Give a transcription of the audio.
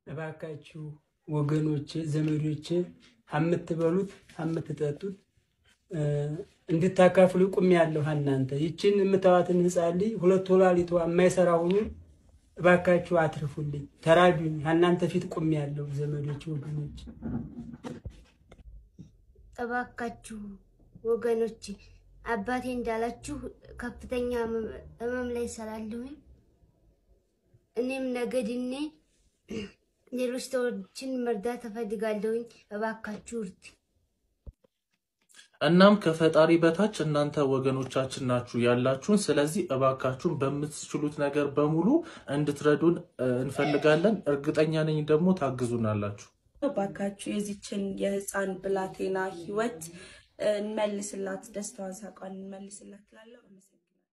እባካችሁ ወገኖቼ፣ ዘመዶቼ አምትበሉት አምትጠጡት እንድታካፍሉ ቁም ያለሁ እናንተ ይችን የምታዋትን ህፃን ልጅ ሁለት ወላሊቷ የማይሰራ ሁኑ እባካችሁ አትርፉልኝ፣ ተራዱኝ። እናንተ ፊት ቁም ያለሁ ዘመዶች፣ ወገኖች እባካችሁ ወገኖች አባቴ እንዳላችሁ ከፍተኛ ህመም ላይ ስላለሁኝ እኔም ነገ ድኔ ሌሎች ሰዎችን መርዳት እፈልጋለሁኝ። እባካችሁ እርድ። እናም ከፈጣሪ በታች እናንተ ወገኖቻችን ናችሁ ያላችሁን። ስለዚህ እባካችሁን በምትችሉት ነገር በሙሉ እንድትረዱን እንፈልጋለን። እርግጠኛ ነኝ ደግሞ ታግዙናላችሁ። እባካችሁ የዚችን የህፃን ብላቴና ህይወት እንመልስላት፣ ደስታዋን፣ ሳቋን እንመልስላት እላለሁ።